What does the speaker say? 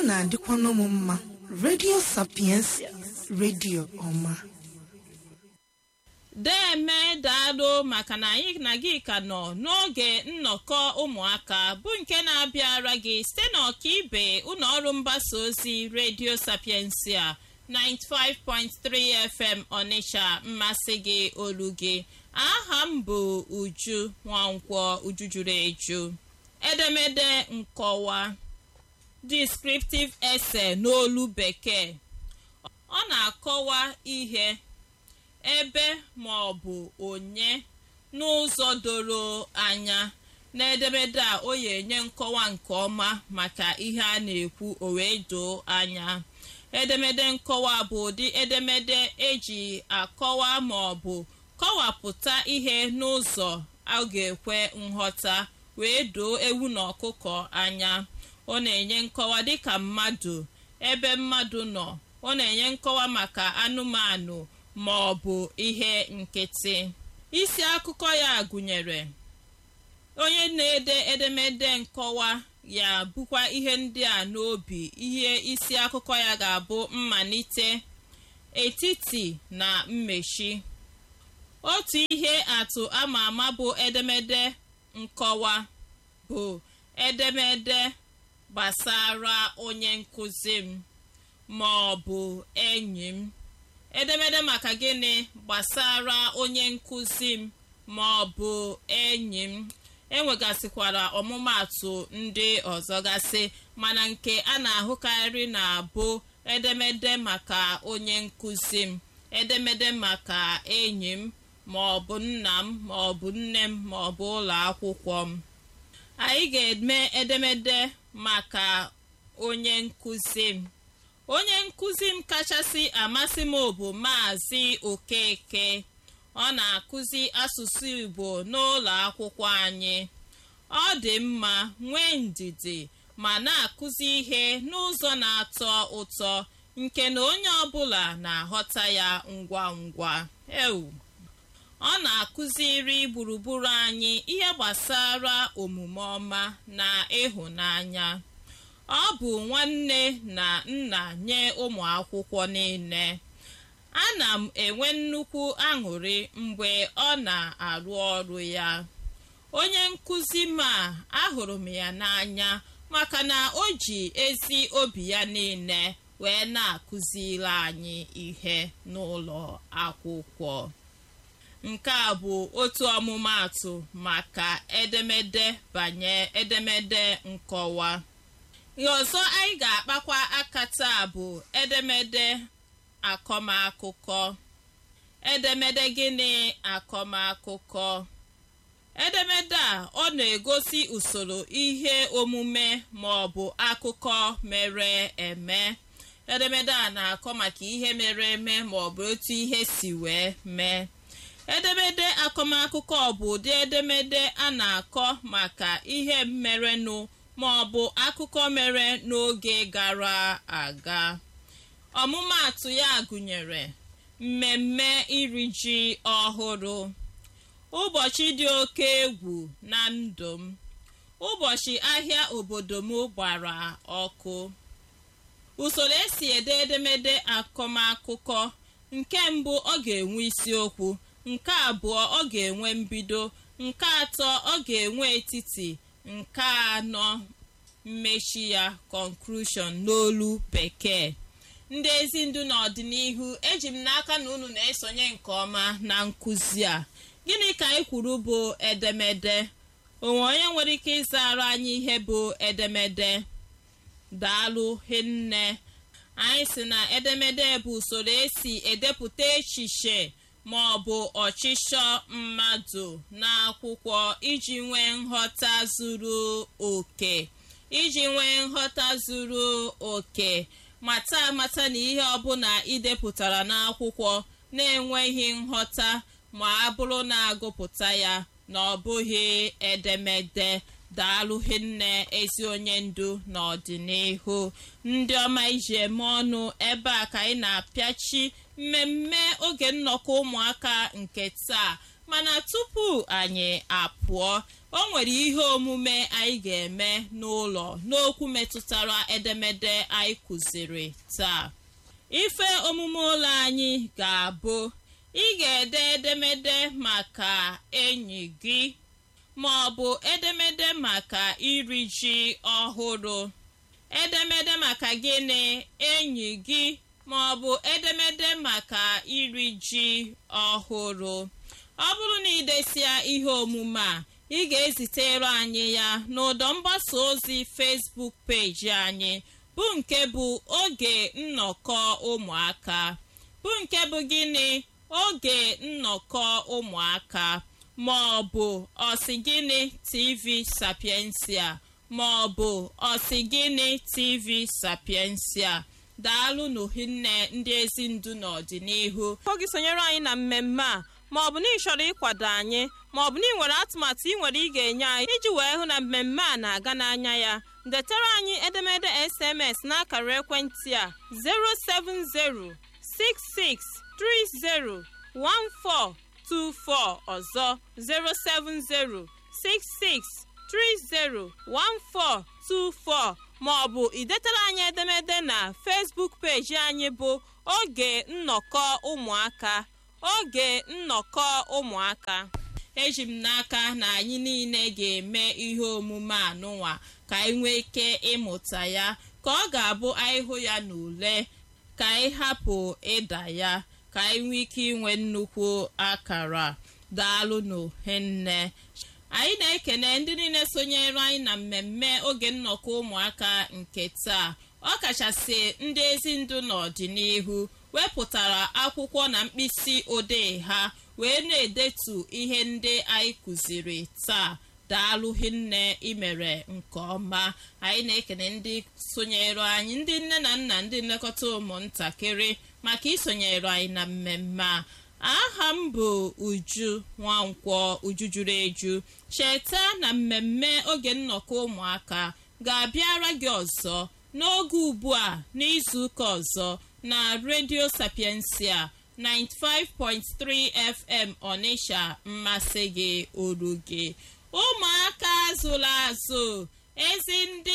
na-adịkwa n'ụmụ mma redio sapiensia redio ọma deme daalụ maka na anyị na gị ka nọ n'oge nnọkọ ụmụaka bụ nke na-abịara gị site n'ọkaibe ụlọ ọrụ mgbasa ozi redio sapiensia 95.3 fm ọnịcha mmasị gị olu gị aha m bụ uju nwankwọ uju juru eju edemede nkọwa descriptive essay n'olu bekee ọ na-akọwa ihe ebe ma ọ bụ onye n'ụzọ doro anya n'edemede a o ya enye nkọwa nke ọma maka ihe a na-ekwu o wee doo anya edemede nkọwa bụ ụdị edemede eji akọwa ma ọ bụ kọwapụta ihe n'ụzọ a ga-ekwe nghọta wee doo ewu na ọkụkọ anya ọ na-enye nkọwa dịka mmadụ ebe mmadụ nọ ọ na-enye nkọwa maka anụmanụ ma ọ bụ ihe nkịtị isi akụkọ ya gụnyere onye na-ede edemede nkọwa ya bụkwa ihe ndị a n'obi ihe isi akụkọ ya ga-abụ mmalite etiti na mmechi otu ihe atụ ama ama bụ edemede nkọwa bụ edemede gbasara onye nkụzi m ma ọ bụ enyi m edemede maka gịnị gbasara onye nkụzi m ma ọ bụ enyi m enwegasịkwara ọmụmatụ ndị ọzọ gasị mana nke a na-ahụkarị na-abụ edemede maka onye nkụzi m edemede maka enyi m ma ọ bụ nna m ma ọ bụ nne m ma ọ bụ ụlọ akwụkwọ m anyị ga-eme edemede maka onye nkụzi m onye nkụzi m kachasị amasị m bụ maazị okeke ọ na-akụzi asụsụ igbo n'ụlọ akwụkwọ anyị ọ dị mma nwee ndidi ma na-akụzi ihe n'ụzọ na-atọ ụtọ nke na onye ọbụla na-aghọta ya ngwa ngwa ewu ọ na-akụziri gburugburu anyị ihe gbasara omume ọma na ịhụnanya ọ bụ nwanne na nna nye ụmụ akwụkwọ niile ana m enwe nnukwu aṅụrị mgbe ọ na-arụ ọrụ ya onye nkụzi m a ahụrụ m ya n'anya maka na o ji ezi obi ya niile wee na-akụziri anyị ihe n'ụlọ akwụkwọ nke a bụ otu ọmụmaatụ maka edemede banye edemede nkọwa ihe ọzọ anyị ga-akpakwa aka taa bụ edemede akọmakụkọ edemede gịnị akọmakụkọ edemede a ọ na-egosi usoro ihe omume ma ọ bụ akụkọ mere eme edemede a na-akọ maka ihe mere eme ma ọ bụ otu ihe si wee mee edemede akọmakụkọ bụ ụdị edemede a na-akọ maka ihe mmerenụ ma ọ bụ akụkọ mere n'oge gara aga ọmụmaatụ ya gụnyere mmemme iri ji ọhụrụ ụbọchị dị oke egwu na ndụ m ụbọchị ahịa obodo m gbara ọkụ usoro esi ede edemede akọmakụkọ nke mbụ ọ ga-enwe isiokwu nke abụọ ọ ga-enwe mbido nke atọ ọ ga-enwe etiti nke anọ mmechi ya conclusion n'olu bekee ndị ezi ndu n'ọdịnihu eji m n'aka na unu na-esonye nke ọma na nkụzi a gịnị ka anyị kwuru bụ edemede onwe onye nwere ike ịzara anyị ihe bụ edemede daalụ hinne anyị si na edemede bụ usoro esi edepụta echiche ma ọ bụ ọchịchọ mmadụ n'akwụkwọ iji nwee nghọta zuru oke iji nwee nghọta zuru oke mata amata na ihe ọbụla idepụtara n'akwụkwọ na-enweghị nghọta ma a bụrụ na-agụpụta ya na ọ bụghị edemede daalụghị nne ezi onye ndu n'ọdịnihu ndị ọma iji eme ọnụ ebe a ka anyị na-apịachi mmemme oge nnọkọ ụmụaka nke taa mana tupu anyị apụọ o nwere ihe omume anyị ga-eme n'ụlọ n'okwu metụtara edemede anyị kụziri taa ife omume ụlọ anyị ga-abụ ị ga-ede edemede maka enyi gị ma ọ bụ edemede maka iri ji ọhụrụ edemede maka gịnị enyi gị ma ọ bụ edemede maka iri ji ọhụrụ ọ bụrụ na idesia ihe omume a ị ga-ezitere anyị ya n'ụdọ mgbasa ozi Facebook peji anyị bụ nke bụ oge nnọkọ ụmụaka bụ nke bụ gịnị oge nnọkọ ụmụaka ma ọ bụ ọsị gịnị tv sapiensia ma ọ bụ ọsị gịnị tv sapiensia daalụ n'ohinne ndị ezi ndu n'ọdịnihu Ọ gị sonyere anyị na mmemme a ma ọ bụ na ị chọrọ ịkwado anyị ma ọ bụ na ị nwere atụmatụ ị nwere ị ga-enye anyị iji wee hụ na mmemme a na-aga n'anya ya detara anyị edemede SMS n'akara ekwentị a 07066301424 ọzọ 07066301424 ma ọ bụ idetara anyị edemede na Facebook peji anyị bụ oge nnọkọ ụmụaka oge nnọkọ ụmụaka eji m n'aka na anyị niile ga-eme ihe omume anụnwa ka anyị nwee ike ịmụta ya ka ọ ga-abụ anyị hụ ya n'ule ka anyị hapụ ịda ya ka anyị nwee ike inwe nnukwu akara daalụnụ hinne anyị na-ekene ndị niile sonyere anyị na mmemme oge nnọkọ ụmụaka nke taa ọ kachasị ndị ezi ndụ n'ọdịnihu wepụtara akwụkwọ na mkpịsị odee ha wee na-edetu ihe ndị anyị kụziri taa daalụ hinne imere nke ọma anyị na-ekene ndị sonyere anyị ndị nne na nna ndị nlekọta ụmụntakịrị maka isonyere anyị na mmemme a aha m bụ uju nwankwọ uju juru eju cheta na mmemme oge nnọkọ ụmụaka ga-abịara gị ọzọ n'oge ugbu a n'izuụka ọzọ na redio sapiensia 95.3 fm ọnịsha mmasị gị oru gị ụmụaka azụla azụ ezi ndị